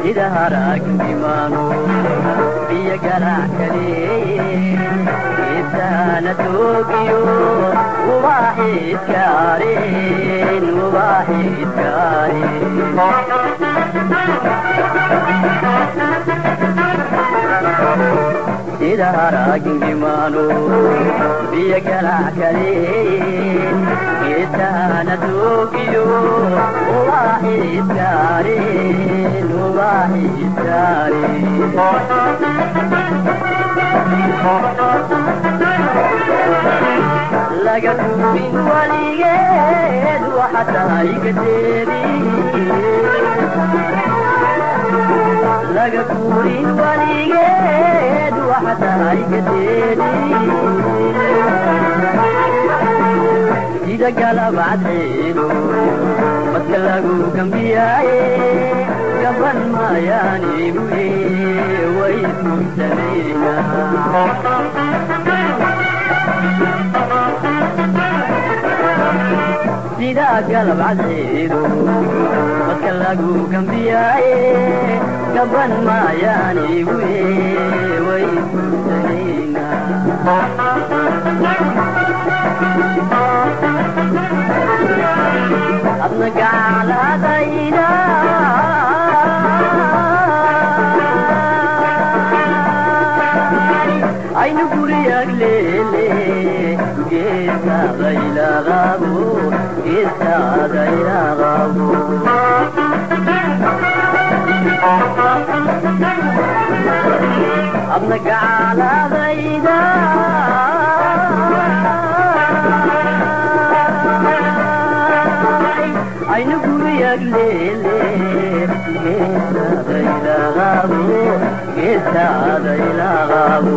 sida haraagimaano biyo galac kaleeye geesaana toogiyo ubaaxiidkaareen ubaaxiidkaareen sida haraagimaano biyo galac kaleeye geesaana toogiyo ubaaxiidkaareen ubaaxiidkaareen laga tuubin waligeed waxa tahay gadeedi laga tuurin waligeed waxa tahay gadeedi sida galabcadceedo madka lagu gambiyaaye gaban maayaanibuye way ismugsameeya sida galabcadceedo madka lagu gambiyaaye gaban maayaanibuye way ismugsameeya adna gacladayda aynu guriyag leele geesaadaylaqabo geesaadaylaqabo adna gacladayda aynu guriyag leele geesaadaylaqabo geesaadaylaqabo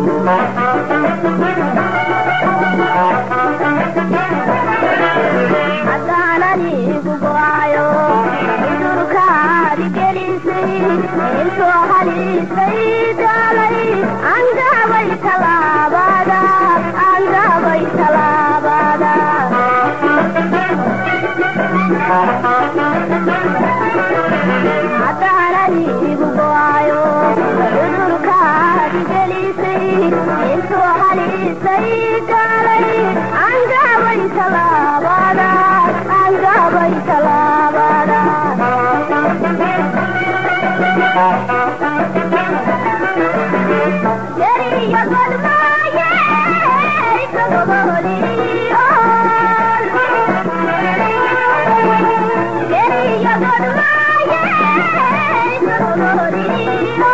haddaananigu go'ayo cudurkaadi gelisay intoo halisay daalay angabay talaabada angabay talaabada haddaananigu go'ayo cudurkaadi gelisay intoo halisay daalay angabay talaabada angabay talaabada Yeriya godmaaye isagoboliyo Yeriya godmaaye isagoboliyo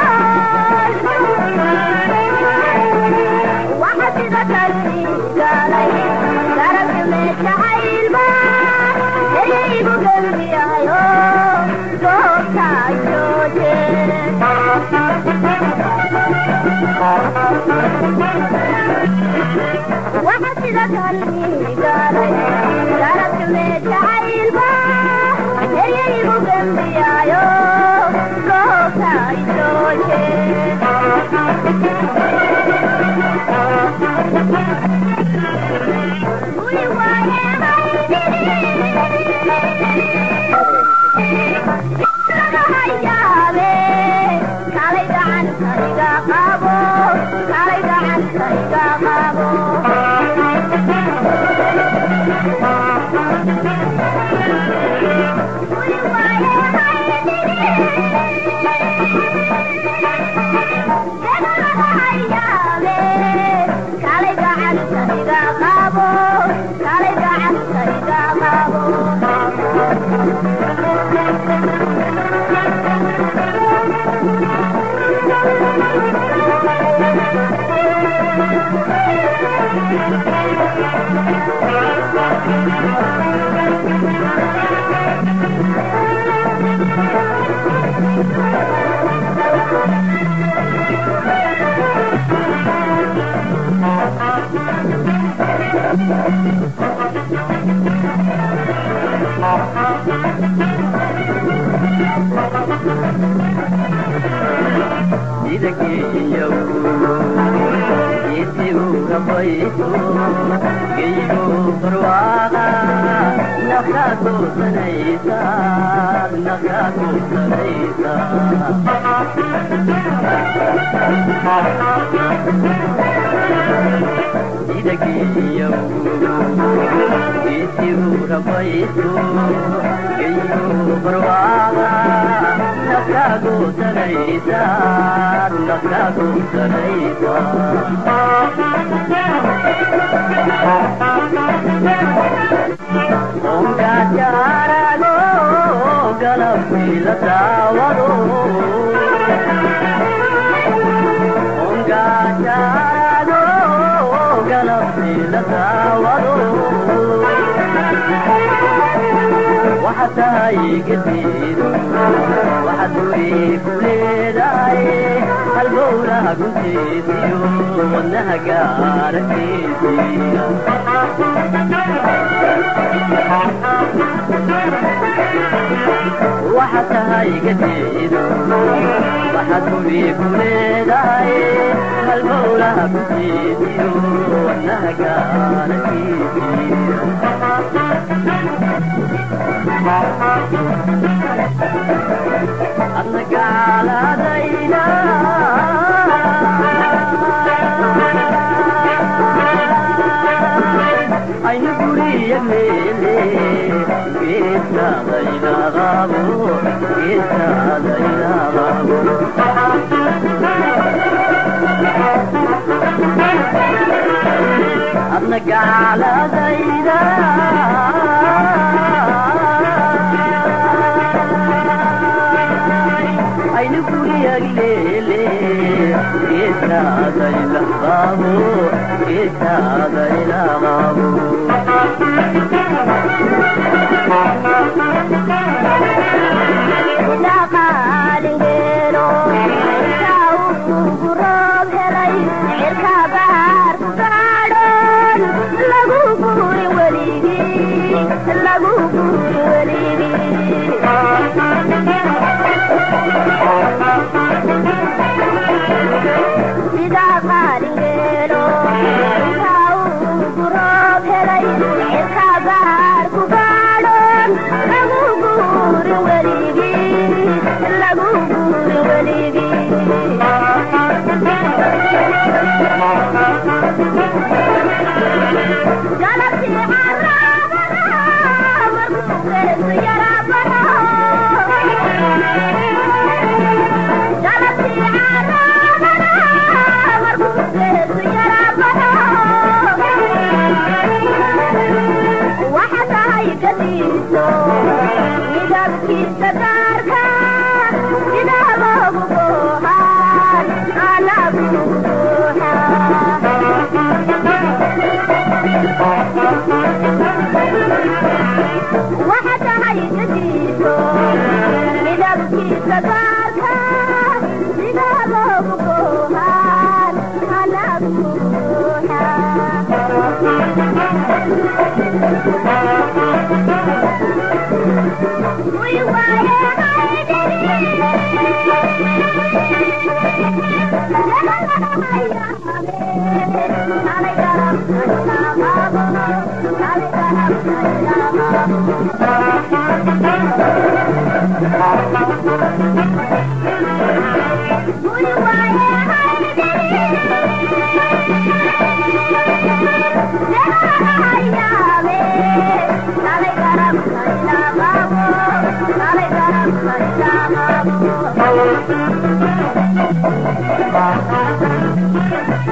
Waxa sida kalsigalay garabka meeshacaylba Yerigu gembiyayo goobta jooje waxa sida kalmigalay garabka meeshacaylba eryaygu gembiyaayo goobta isooje guri waayemaydiri kalay gacantayga qabo kalay gacantayga qabo guri waayemaydiri kalay gacantayga qabo kalay gacantayga qabo sida geeyaw geesi uga bayso geygo barwaaqa nafkaa goosanaysa nafkaa goosanaysa idagiyo isigu rabayso geyo barwaaga nafkaa goosanaysa nafkaa goosanaysa ongajaarago galabkiila daawado ongajaarago galabkiila daawado waxa tahay gadiido waxa durii ku leedahay halbowlaha gunteediyo wadnaha gaarakeediya waxa tahay gadiido waxa durii ku leedahay halbowlaha gunteediyo wadnaha gaarakeediya adna gaaladayda aynu guriya meele geesaadaylaqabo geesaadaylaqabo adna gaaladayda aynu guriyagleele geesaadaylaqabo geesaadaylaqabo dhaqaalingeelo intaa ugu roob helay cirka baar ku gaadhoon lagu guuri weligii lagu guuri weligii sidaa qaalingeelo intaa ugu roob helay cirka baar ku gaadhoon lagu guuri weligii lagu guuri weligii galabtii caraabana markuu geesu yaraabana galabtii caraabana markuu geesu yaraabana waxa tahay gadiiso midabkiisa gaarka sidaa loogu goohaan anagu waxa tahay gadiiso midabkiisa gaarka sidaa loogu goohaan anagu Thank you.